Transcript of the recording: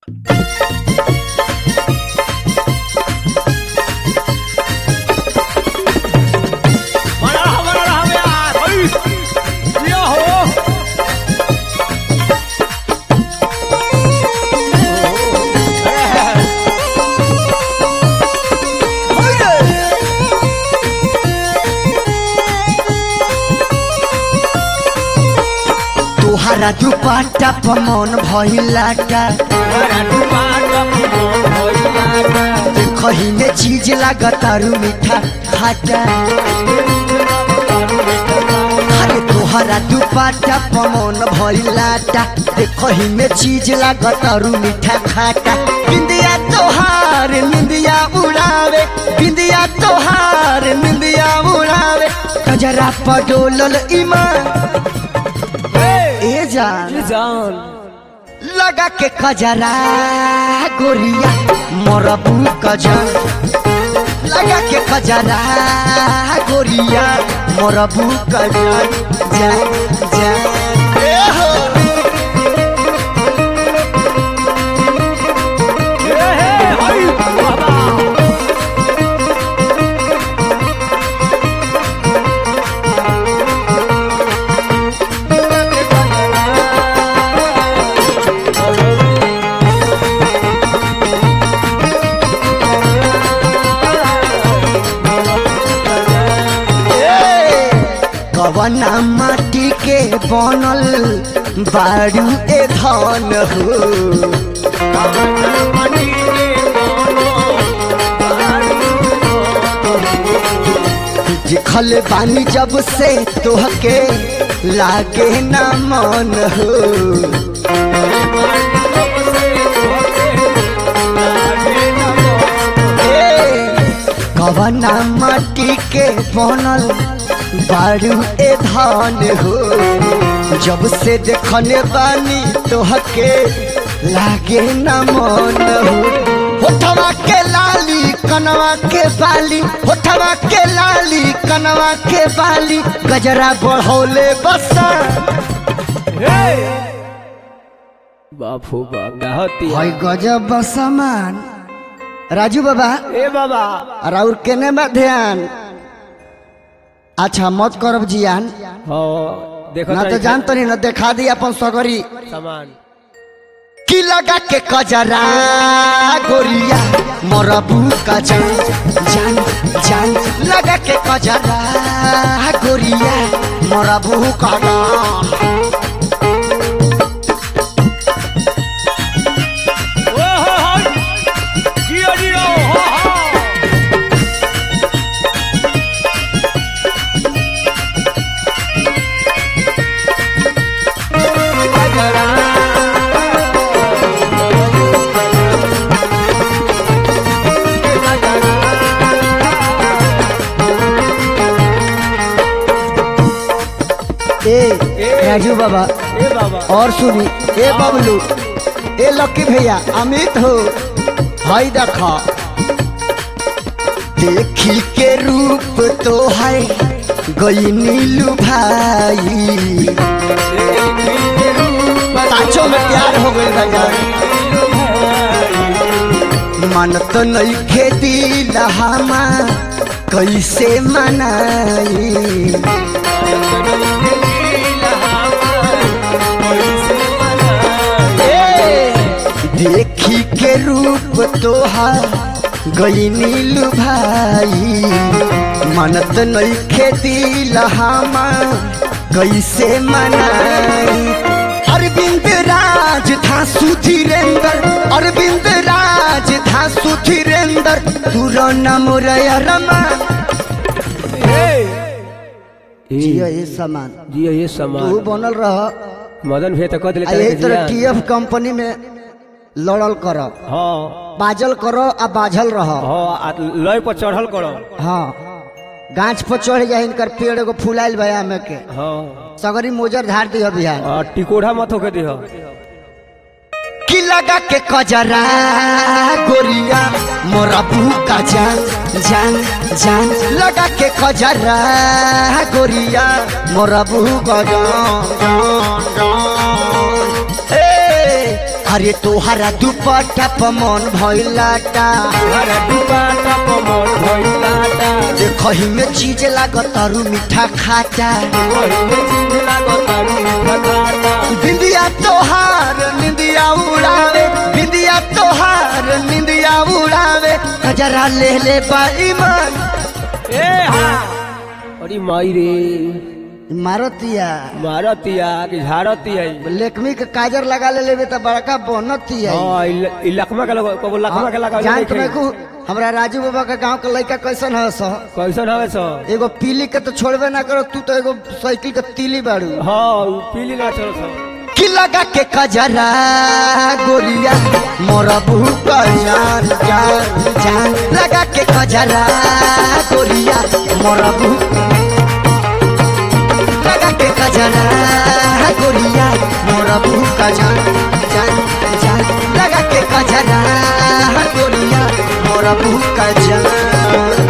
बड़ा रहा बड़ा रहा बे यार ओय ये हो तुहारा दुपट्टा पमन भइलाटा कहीं में चीज लागतारू मीठा खाटा अरे तुहारा दुपट्टा पमन भइलाटा कहीं में चीज लागतारू मीठा खाटा बिंदिया तोहार निंदिया उड़ावे बिंदिया तोहार निंदिया उड़ावे कजरा पडोलल ईमान ए जान जान लगा के कजरा गोरिया मोरबू कजन लगा के कजरा गोरिया मोरबू कजन जा जा ए हो ए हे ओय बाबा ए, कवना माटी के बनल बारू ए धन हो जिखल बानी जब से तोहके लागे ना मन हो ए, कवना माटी के बनल बारू ए धान हो जब से देखने बानी तोहके लागे ना मन हो होठवा के लाली कनवा के बाली होठवा के लाली कनवा के बाली गजरा बढ़ौले बसा बाप हो बाप कहती हई गजब बसमान राजू बाबा ए बाबा राउर केने बा ध्यान अच्छा मत करब जियान हो देखो ना तो जान तो नहीं ना देखा दी अपन सगरी सामान की लगा के कजरा गोरिया मोरबू का जान जान जान लगा के कजरा गोरिया मोरबू का जान ओ हो हो जियो जियो हो हो ए राजू बाबा ए बाबा और सुनी ए बबलू ए लक्की भैया अमित हो हाय देखा देखी के रूप तो है गई नीलू भाई पाँचों में प्यार हो गई भैया मन तो नहीं खेती लहामा कैसे मनाई ए, देखी के रूप तोहार गई नीलू भाई मनत नहीं खेती लहामा कैसे मनाई अरविंद राज था सुधीरेंद्र अरविंद राज था सुधीरेंद्र तुरो नाम रमा जिया ये सामान जियो ये तू सामान बनल रह मदन भे तो कह दिले आ यही तरह टीएफ कंपनी में लड़ल कर हाँ बाजल करो आ बाझल रह हाँ आ लय पर चढ़ल करो हाँ गाछ पर चढ़ जाए इनकर पेड़ एगो फुलाइल भया में के हाँ सगरी मोजर धार दिया बिहार आ, टिकोढ़ा मत होके दिह की लगा के कजरा गोरिया मोरा का जान जान जान लगा के कजरा गोरिया मोरा का जान जान जान ए अरे तोहरा दुपट्टा पमन भइलाटा हरा दुपाटा पमर भइलाटा देखही में चीज लागत तारू मीठा खाटा ओहिने चीज लागतारू फटाटा बिंदिया तोहार निंदिया उड़ावे बिंदिया तोहार निंदिया उड़ावे कजरा ले ले बाई मन ए हा अरे माई रे मारतिया मारतिया कि झारतिया लेकमी के काजर लगा ले लेबे त बड़का बनतिया हां इ लखमा के लगा कबो लखमा के लगा जान तुम्हें को हमरा राजू बाबा के गांव के लड़का कैसन है सो कैसन हवे सो एगो पीली के तो छोड़बे ना करो तू तो एगो साइकिल के तीली बाड़ू हां उ पीली ना चलो सो की लगा के कजरा गोरिया मोरा बहू का जान जान जान लगा के कजरा गोरिया मोरा बहू लगा के कजरा गोरिया मोरा बहू का जान जान जान लगा के कजरा गोरिया मोरा बहू का जान